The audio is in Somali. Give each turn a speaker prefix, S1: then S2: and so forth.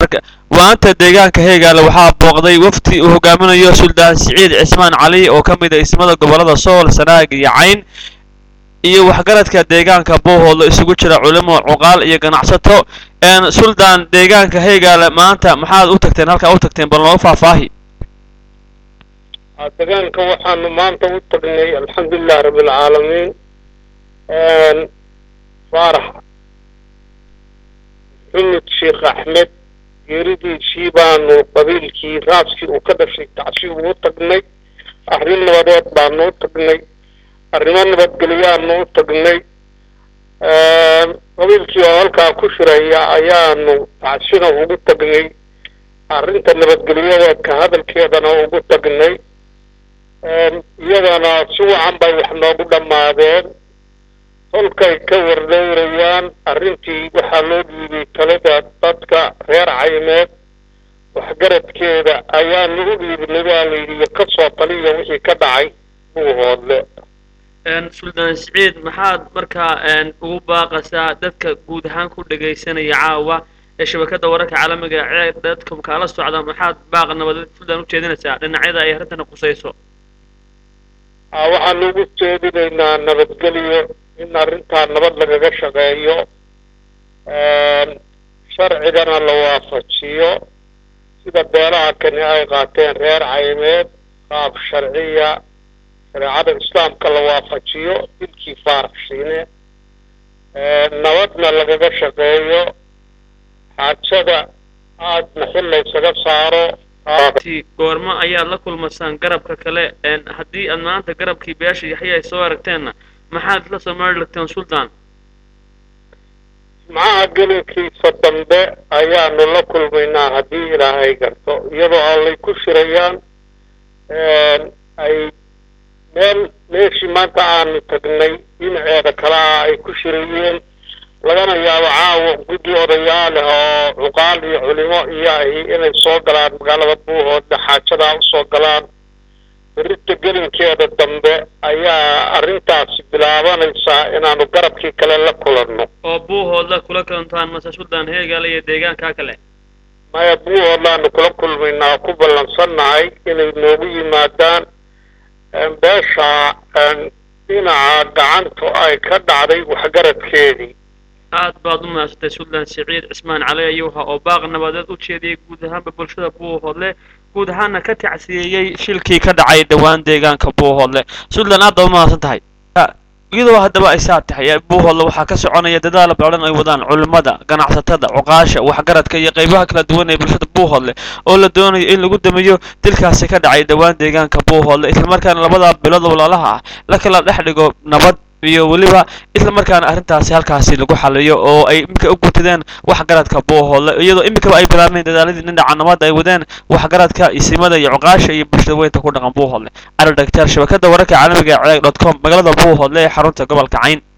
S1: wararka waanta deegaanka heegaale waxaa booqday wafdi uu hogaaminayo suldaan siciid cismaan cali oo ka mid ah ismada gobolada sool sanaag iyo cayn iyo waxgaradka deegaanka buuhoodlo isugu jira culimo cuqaal iyo ganacsato suldaan deegaanka heegaale maanta maxaad u tagteen halkaa u tagteen bal noogu faahfaahi
S2: deegaanka waxaanu maanta u tagnay alxamdulilah rabbilcaalamiin faarax xumud sheekh axmed geeridiisii baanu qabiilkii raaskii uu ka dhashay tacsi ugu tagnay arrin nabadeed baanu u tagnay arrimo nabadgelyaanu u tagnay qabiilkii oo halkaa ku shiraya ayaanu tacsina ugu tagnay arrinta nabadgelyada ka hadalkeedana ugu tagnay iyadana si wacan bay wax noogu dhammaadeen holkay ka wardowrayaan arrintii waxaa loo dhiibay talada dadka reer caymeed waxgaradkeeda ayaanu u dhiibnay baa layidhi ka soo taliya wixii ka dhacay buuhoodle
S1: suldaan siciid maxaad markaa ugu baaqaysaa dadka guud ahaan ku dhegaysanaya caawa ee shabakada wararka caalamiga ee dadka kaala socda maxaad baaq nabadeed suldaan ujeedinaysaa dhinacyada ay arrintana qusayso
S2: waxaanu ugu jeedinaynaa nabadgelyo in arrintaa nabad lagaga shaqeeyo sharcigana la waafajiyo sida beelaha kani ay qaateen reer caymeed qaab sharciya shareecada islaamka la waafajiyo dilkii faaraxshiine nabadna lagaga shaqeeyo xaajada aadna xil laysaga saaro
S1: goormo ayaad la kulmasaan garabka kale haddii aad maanta garabkii beesha yaxya ay soo aragteenna maxaad la soo maari lagteen suldaan
S2: jimcaha gelinkiisa dambe ayaanu la kulmaynaa haddii ilaahay garto iyadoo allay ku shirayaan ay meel meeshii maanta aanu tagnay dhinaceeda kale ah ay ku shirayeen lagana yaabo caawa guddi odayaal ah oo cuqaal iyo culimo iyo ahi inay soo galaan magaalada buuhoodle xaajadaa usoo galaan berita gelinkeeda dambe ayaa arrintaasi bilaabanaysaa inaanu garabkii kale la kulanno
S1: oo buuhoodla kula kulantaan mase suldaan heegaale iyo deegaankaa kale
S2: maya buuhoodlaanu kula kulmaynaa ku ballansannahay inay noogu yimaadaan beesha dhinaca gacantu ay ka dhacday waxgaradkeedii
S1: aad baad u mahadsantahay suldaan siciid cismaan cali ayuuha oo baaq nabadeed u jeediyey guud ahaanba bulshada buuhoodle guud ahaana ka tacsiyeeyey shilkii ka dhacay dhowaan deegaanka buuhoodle suldaan aad baad u mahadsan tahay iyadoo haddaba ay saa tahay buuhoodle waxaa ka soconaya dadaal badan ay wadaan culimmada ganacsatada cuqaasha waxgaradka iyo qaybaha kala duwan ee bulshada buuhoodle oo la doonayo in lagu damiyo dilkaasi ka dhacay dhowaan deegaanka buuhoodle islamarkaana labada bilood walaalaha ah la kala dhex dhigo nabad iyo weliba isla markaana arrintaasi halkaasi lagu xaliyo oo ay iminka u gutadeen waxgaradka buuhoodle iyadoo iminkaba ay bilaabeen dadaaladii dhinaca nabadda ay wadeen waxgaradka isimada iyo cuqaasha iyo bulshada weynta ku dhaqan buuhoodle cali dhagtaar shabakada wararka caalamiga ee ceeg dot com magaalada buuhoodle ee xarunta gobolka cayn